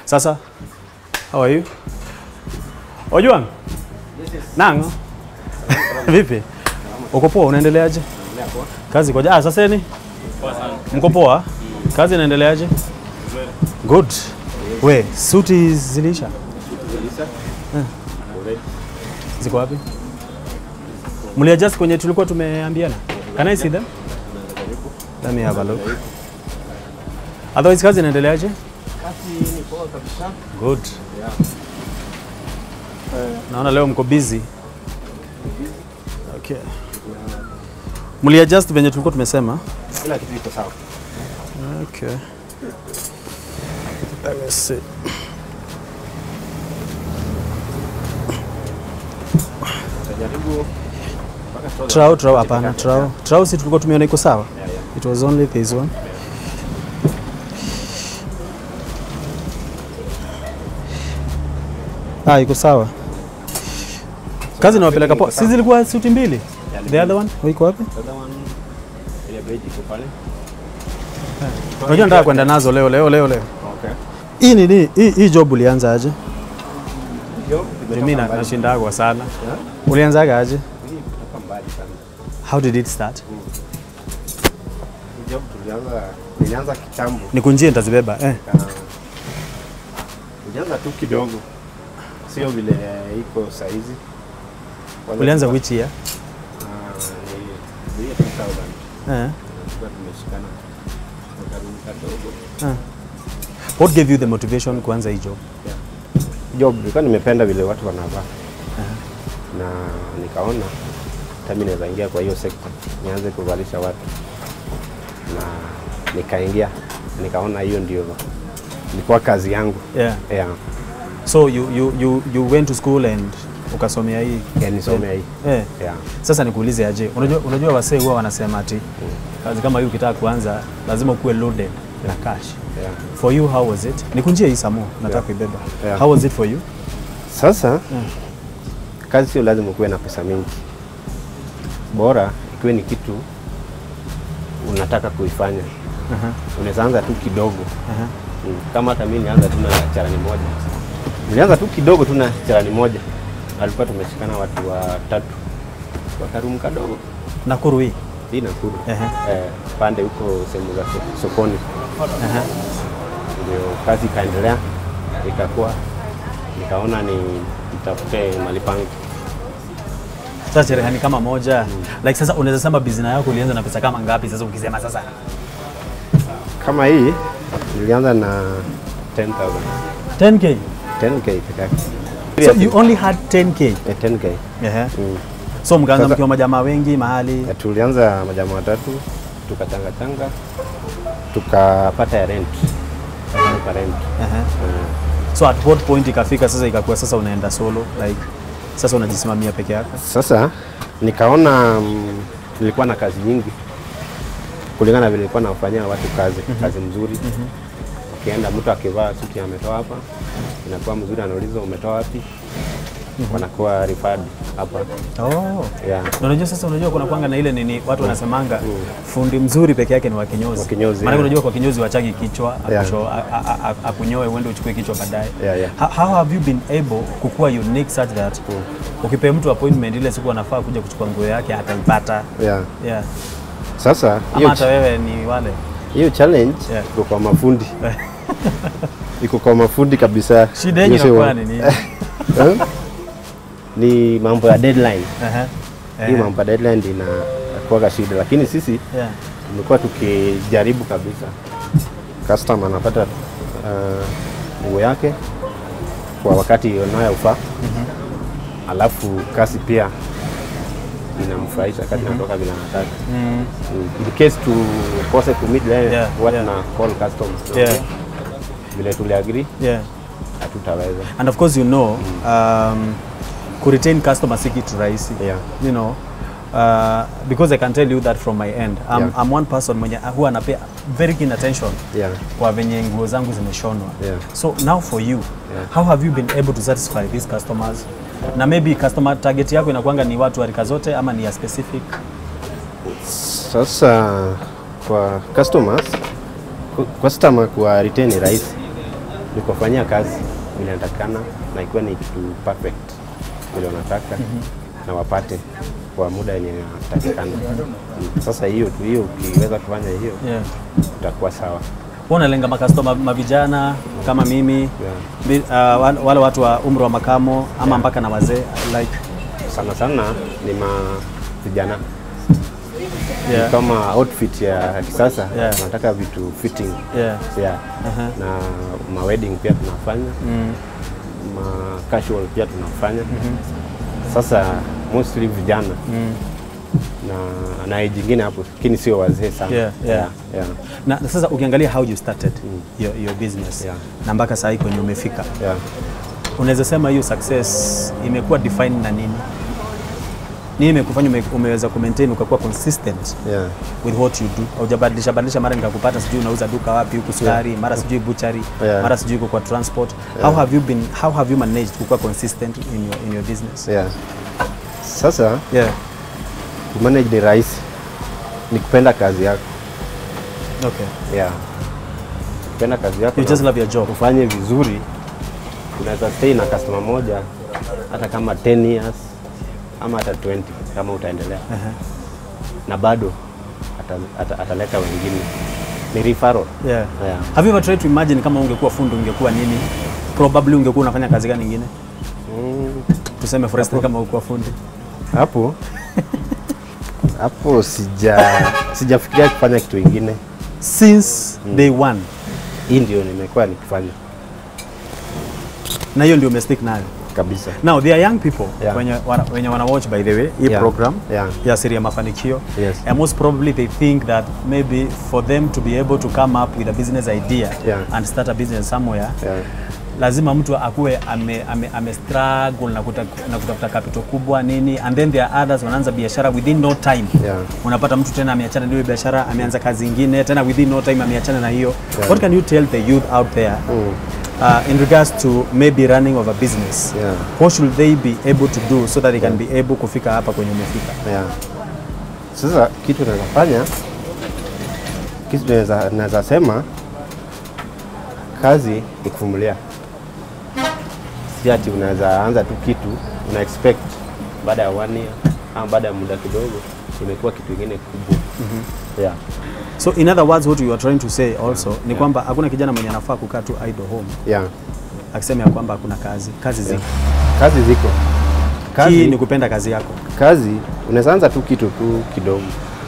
Sasa, how are you? Ojwang? Nango? Vipi? Uko poa, unaendeleaje? Kazi koja. Ah, sasa ni? Mko poa? Kazi inaendeleaje? Good. We, suti zilisha? Eh. Ziko wapi? Mliadjust kwenye tulikuwa tumeambiana? Can I see them? Let me have a look. Otherwise kazi inaendeleaje? Kazi ni poa kabisa. Good. Naona leo mko busy. Okay. Mliadjust venye tulikuwa tumesema? Kila kitu iko sawa. Okay. Let me see. Tutajaribu mpaka tutoe- Trau, trau, hapana, trau. Trau si tulikuwa tumeona iko sawa? Yeah, yeah. It was only this one. Ah, iko sawa. Kazi nawapeleka poa. Si zilikuwa suti mbili? The other one? Iko wapi? The other one, ile beige iko pale. Unajua nataka kwenda nazo leo leo leo leo. Okay. Hii ni nini? Hii hii job ulianza aje? Hiyo Mimi imetoka na- mbali. nashindagwa sana. Yeah? Ulianzaga aje? Hii imetoka mbali sana. How did it start? Hii job tulianza nilianza kitambo. Nikunjie nitazibeba. Eh. Ka- Nilianza tu kidogo. Sio vile iko saizi. Kwanza Ulianza tulikuwa- which year? Ah, ni ni 2000. Eh. Tulikuwa tumeshikana kwa karibu kadogo. What gave you the motivation kuanza hii job? job nilikuwa nimependa vile watu wanavaa na nikaona hata mimi naweza ingia kwa hiyo sekta nianze kuvalisha watu na nikaingia nikaona hiyo ndio ilikuwa kazi yangu Yeah. yeah. So you, you, you, you went to school and ukasomea hii yeah, nisomea hii eh. yeah. Sasa nikuulize aje, unajua, unajua wasee huwa wanasema ati kazi kama hii ukitaka kuanza lazima ukuwe loaded na cash. Yeah. For you how was it? Nikunjie hii samo, nataka Yeah. kuibeba. Yeah. How was it for you? Sasa kazi sio lazima ukuwe na pesa mingi, bora ikiwe ni kitu unataka kuifanya. Aha, Unaweza anza tu kidogo aha. Mm, kama hata mimi nilianza tu na charani moja, nilianza tu kidogo tu na charani moja, alikuwa tumeshikana watu watatu kwa karumu kadogo, Nakuru hii. hii Nakuru Ehe. eh, pande huko sehemu za so- sokoni, Aha. ndio kazi ikaendelea, ikakuwa nikaona ni nitafute mali pangu. Sasa cherehani kama moja. Like sasa unaweza sema business yako ulianza na pesa kama ngapi sasa ukisema sasa? Kama hii nilianza na 10,000 10k. 10k peke yake. So you only had 10k. Eh, 10k Ehe. mm. So mkaanza Sasa- mkiwa majamaa wengi mahali. Eh, tulianza majamaa watatu tukachanga changa tukapata ya rent Tukalipa rent Ehe. Eh, So at what point ikafika sasa ikakuwa sasa unaenda solo like sasa unajisimamia peke yako? sasa nikaona mm, nilikuwa na kazi nyingi kulingana na vile nilikuwa nafanyia watu kazi kazi mzuri ukienda mtu akivaa suti ametoa hapa inakuwa mzuri anauliza umetoa wapi wanakuwa referred hapa Oh. yeah. Na unajua sasa, unajua kuna kwanga na ile nini watu wanasemanga fundi mzuri peke yake ni wa kinyozi. Wa kinyozi, Maana yeah. unajua kwa kinyozi wachagi kichwa Yeah. akusho- a- a- a- akunyoe uende uchukue kichwa baadaye. Yeah, yeah. How, how have you been able kukuwa unique such that ukipea mtu appointment ile siku anafaa kuja kuchukua nguo yake ataipata? Yeah. Yeah. Sasa Ama hiyo hata wewe ni wale. hiyo challenge Yeah. iko kwa mafundi iko kwa mafundi kabisa. Shida yenyu Hiyo sio- inakuwa ni nini? Eh? ni mambo ya deadline. Ehe. Hii Ehe. mambo ya deadline ndio inakuwa shida, lakini sisi Yeah. tumekuwa tukijaribu kabisa. Customer anapata uh, nguo yake kwa wakati unayofaa, alafu kasi pia inamfurahisha kati inatoka vile anataka. Mm. Mm. In case tukose kumit Yeah, yeah, what yeah. na call customers Yeah. vile tuliagree Yeah. hatutaweza. And of course you know um, kuretain customer si kitu rahisi Yeah. you know uh, because I can tell you that from my end I'm, Yeah. I'm one person mwenye huwa anapea very keen attention Yeah. kwa venye nguo zangu zimeshonwa Yeah. so now for you Yeah. how have you been able to satisfy these customers na maybe customer target yako inakuanga ni watu wa rika zote ama ni ya specific Sasa kwa customers ku- customer kwa retain ni rahisi nikofanyia kazi vile inatakikana na ikiwa ni kitu perfect vile unataka na wapate kwa muda yenye inatakikana. Mm. Sasa hiyo tu hiyo, ukiweza kufanya hiyo Yeah. utakuwa sawa. Wewe unalenga makastoma mavijana kama mimi Yeah. Bi- uh, wale- wale watu wa umri wa makamo ama mpaka na wazee like Sana sana ni ma vijana yeah. kama outfit ya kisasa Yeah. tunataka vitu fitting Yeah. yeah. Aha. na ma wedding pia tunafanya Mm. ma casual pia tunafanya sasa mostly vijana Mm. na na age ingine hapo lakini sio wazee sana Yeah, yeah. yeah, Na na sasa ukiangalia how you started your, your business Yeah. na mpaka saa hii kwenye umefika, yeah. unaweza sema hiyo success imekuwa defined na nini? Nini imekufanya ume, umeweza kumaintain ukakuwa consistent Yeah. with what you do? Haujabadilisha badilisha, mara nikakupata sijui unauza duka wapi huku sukari, mara sijui butchery, Yeah. mara sijui uko kwa transport. How have you been how have you managed kukuwa consistent in your, in your business? Yeah. Sasa Yeah. kumanage ni rahisi, ni kupenda kazi yako Okay. yeah. Kupenda kazi yako You na just love your job. ufanye vizuri, unaweza stay na customer moja hata kama 10 years ama hata 20 kama utaendelea Aha. na bado ata- ata- ataleta wengine, ni referral. Yeah. Yeah. Have you ever tried to imagine kama ungekuwa fundi ungekuwa nini? Probably ungekuwa unafanya kazi gani nyingine? Mm, Tuseme for instance kama ukuwa fundi. hapo hapo sija sijafikiria kufanya kitu ingine. Since day one. Hii ndio nimekuwa nikifanya Na hiyo ndio umestick nayo. kabisa. Now there are young people Yeah. wenye wana, wenye wana watch by the way hii Yeah. program Yeah. ya siri ya mafanikio Yes. and most probably they think that maybe for them to be able to come up with a business idea Yeah. and start a business somewhere Yeah. lazima mtu akuwe ame, ame, ame struggle na, kuta, na kutafuta capital kubwa nini and then there are others wanaanza biashara within no time Yeah. unapata mtu tena ameachana na hiyo biashara ameanza kazi ingine tena within no time ameachana na hiyo Yeah. what can you tell the youth out there Mm. uh, in regards to maybe running of a business Yeah. what should they be able to do so that they can be able kufika hapa kwenye umefika Yeah. Sasa kitu naweza fanya, kitu naweza naweza sema kazi ni kuvumilia, si ati unaweza anza tu kitu una expect baada ya one year ama baada ya muda kidogo imekuwa kitu kingine kubwa. Yeah. so in other words what you are trying to say also ni kwamba hakuna kijana mwenye anafaa kukaa tu idle home Yeah. akisema ya kwamba hakuna kazi kazi ziko Kazi ziko hii kazi, ni kupenda kazi yako kazi unaweza anza tu kitu tu kidogo,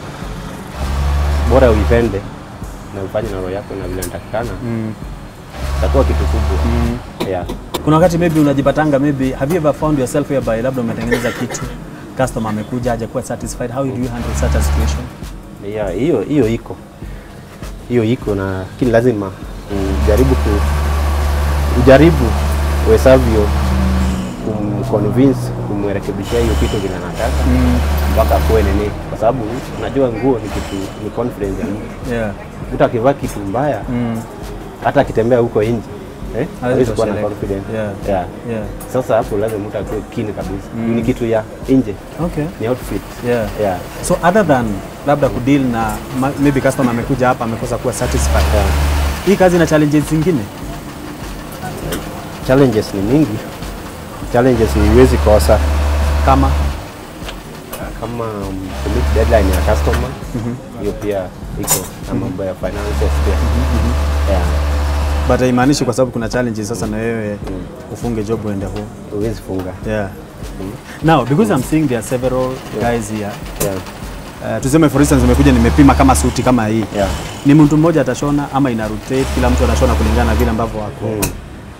bora uipende na ufanye na roho yako na vile inatakikana, mm. itakuwa kitu kubwa. Mm. Yeah. kuna wakati maybe unajipatanga maybe have you ever found yourself whereby labda umetengeneza kitu customer amekuja hajakuwa satisfied how do you handle such a situation Yeah, hiyo hiyo iko hiyo iko na lakini lazima ujaribu ku ujaribu uwezavyo kumconvince kumrekebishia hiyo kitu vile anataka mpaka akuwe nini, kwa sababu unajua nguo ni kitu ni confidence ya mtu. yeah. Mtu akivaa kitu mbaya mm. hata akitembea huko nje eh, hawezi kuwa na tosheleka. confidence Yeah. Yeah. Yeah. Sasa hapo lazima mtu akuwe keen kabisa, ni kitu ya nje, Okay. ni outfit Yeah. yeah. So other than labda kudeal na ma- maybe customer amekuja hapa amekosa kuwa satisfied. Yeah. Hii kazi ina challenges zingine. Challenges ni mingi, challenges ni huwezi kosa Kama kama um, kumit deadline ya customer hiyo pia iko na mambo ya finances pia yeah, but haimaanishi kwa sababu kuna challenges sasa na wewe ufunge job uende home. huwezi funga Yeah. Now because I'm seeing there are several guys here. yeah, Uh, tuseme for instance umekuja nimepima kama suti kama hii. yeah. Ni mtu mmoja atashona ama ina rotate kila mtu anashona kulingana na vile ambavyo wako. Mm.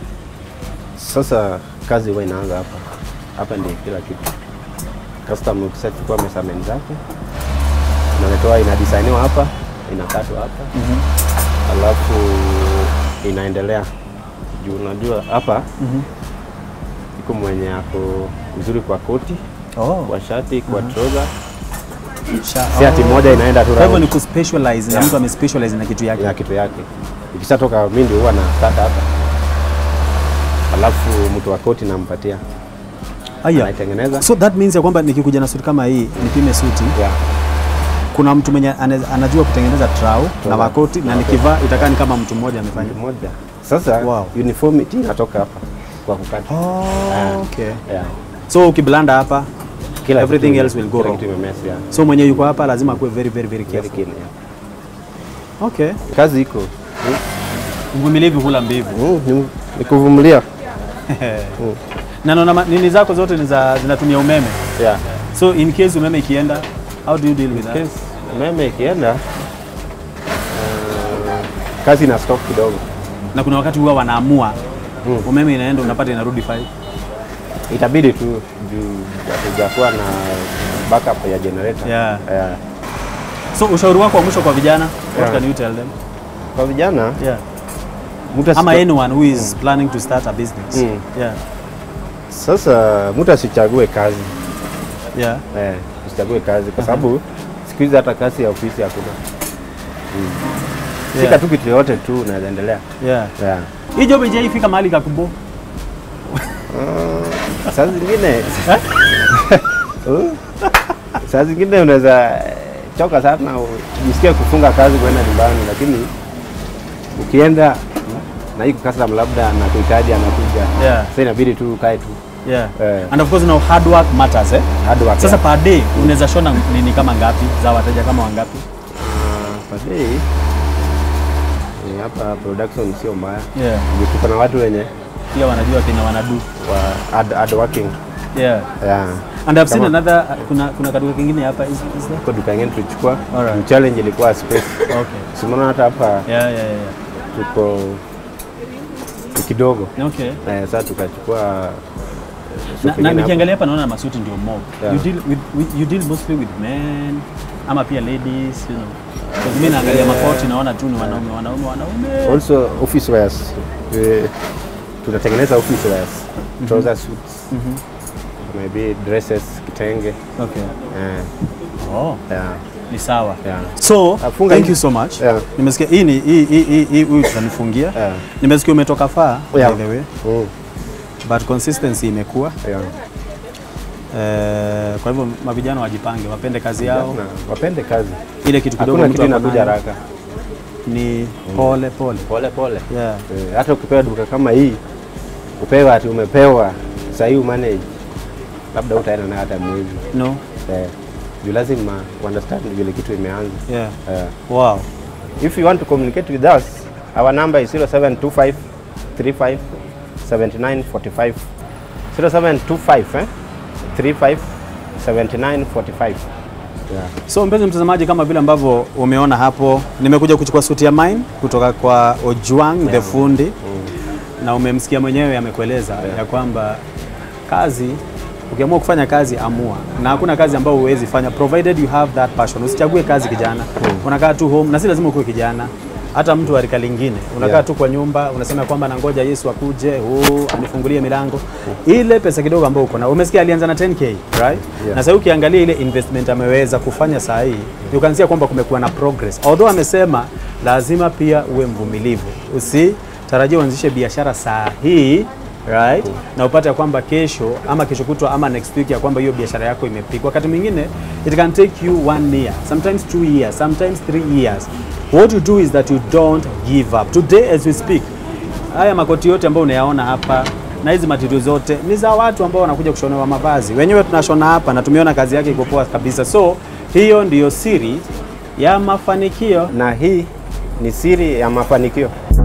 Sasa kazi huwa inaanza hapa hapa, ndio kila kitu. Customer ukishachukua measurement zake unaletewa, inadesigniwa hapa, inakatwa hapa alafu inaendelea juu. Unajua hapa iko mwenye ako vizuri kwa koti, Oh. kwa shati, kwa trouser, Sha- si ati oh. moja inaenda tu Kwa hivyo ni round kuspecialize na Yeah. mtu amespecialize na kitu yake. ya kitu yake. Ikishatoka mimi ndio huwa nakata hapa, alafu mtu wa koti nampatia, Aya. anaitengeneza So that means ya kwamba nikikuja na suti kama hii nipime suti yeah. kuna mtu mwenye ane- anajua kutengeneza trau na Trau. makoti na nikivaa itakaa ni kama mtu mmoja amefanya. moja Sasa Wow. uniformity inatoka hapa kwa kukata. Oh, okay. Yeah. So ukiblanda hapa Kila Everything kitu- else will go kila wrong. kitu imemess, yeah. so mwenye yuko hapa lazima akuwe very very very Very careful. keen, yeah. Okay. Kazi iko Uvumilivu hula mbivu. Mm, ni- ni kuvumilia. Na naona ma- nini zako zote ni za zinatumia umeme. Yeah. So in case umeme ikienda, how do you deal with that? Yes, umeme ikienda uh, kazi ina stop kidogo. Na kuna wakati huwa wanaamua Mm. umeme inaenda unapata inarudi 5. Itabidi tu juu hatujakuwa na backup ya generator. Yeah. Yeah. So ushauri wako wa mwisho kwa vijana, what Yeah. can you tell them? Kwa vijana Yeah. mtu Ama asito- anyone who is planning to start a business. Mm. Yeah. Sasa mtu asichague kazi Yeah. eh, usichague kazi kwa sababu siku hizi hata kazi ya ofisi hakuna. Mm. Yeah. Shika tu kitu yoyote tu unaweza endelea. Yeah. Yeah. Hii job ijaifika mahali kakubo. Uh, saa zingine Uh, saa zingine unaweza eh, choka sana ujisikie kufunga kazi kwenda nyumbani, lakini ukienda na hii customer labda anakuhitaji anakuja, Yeah. sasa inabidi tu ukae tu Yeah. Eh. And of course now hard work matters eh. hard work. Sasa per day unaweza shona nini kama ngapi za wateja kama wangapi? uh, per day eh, hapa production sio mbaya, Yeah. Juu tuko na watu wenye Pia wanajua kina wanadu. wa hard, hard working Yeah. yeah. And I've seen Kama- another kuna kuna kaduka kingine hapa is, is there? Kwa duka ingine tulichukua Alright. Juu challenge ilikuwa space, Okay. simona hata hapa Yeah, yeah, yeah. tuko ni kidogo yeah. Okay. Eh, sasa tukachukua Na, shop na ingine hapo. nikiangalia hapa naona masuti ndio mob. Yeah. You deal with, with you deal mostly with men ama pia ladies, you know. Because mimi naangalia makoti naona tu ni wanaume wanaume wanaume. Also office wears. Eh, tunatengeneza office wears. Trouser suits. Maybe dresses, kitenge. Okay. Eh, Oh, yeah, ni sawa. yeah. So, Afunga thank hivi. you so much. Yeah. Nimesikia hii ni hii hii hii- hii huyu tutanifungia. Yeah. Nimesikia umetoka far Yeah. by the way, Mm, but consistency imekuwa. yeah. Eh, kwa hivyo mavijana wajipange, wapende kazi yao. Na wapende kazi. Ile kitu kidogo Hakuna mtu kitu ako inakuja nayo haraka. ni pole pole. Pole pole. Yeah. Eh, hata ukipewa duka kama hii upewa ati umepewa sasa hii umanage labda utaenda nayo hata mwezi. No. Eh, juu lazima understand vile kitu imeanza. Yeah. Eh. Wow. If you want to communicate with us, our number is 0725 35 79 45. 0725 eh? 35 79 45. Yeah. So mpenzi mtazamaji, kama vile ambavyo umeona hapo, nimekuja kuchukua suti ya mine kutoka kwa Ojwang the fundi na umemsikia mwenyewe amekueleza ya kwamba kazi ukiamua kufanya kazi amua, na hakuna kazi ambayo huwezi fanya provided you have that passion. Usichague kazi kijana, unakaa tu home, na si lazima ukuwe kijana hata mtu wa rika lingine unakaa Yeah. tu kwa nyumba unasema kwamba nangoja Yesu akuje huu anifungulie milango. Ile pesa kidogo ambayo uko na, umesikia alianza na 10k right? Na sasa ukiangalia ile investment ameweza kufanya saa hii, you can see kwamba kumekuwa na progress, although amesema lazima pia uwe mvumilivu, usitarajie uanzishe biashara saa hii right? Na upate ya kwamba kesho ama kesho kutwa ama next week ya kwamba hiyo biashara yako imepigwa. Wakati mwingine it can take you one year, sometimes two years, sometimes three years. What you do is that you don't give up. Today as we speak, haya makoti yote ambayo unayaona hapa na hizi material zote ni za watu ambao wanakuja kushonewa mavazi. Wenyewe tunashona hapa na tumeona kazi yake iko poa kabisa. So hiyo ndiyo siri ya mafanikio. Na hii ni siri ya mafanikio.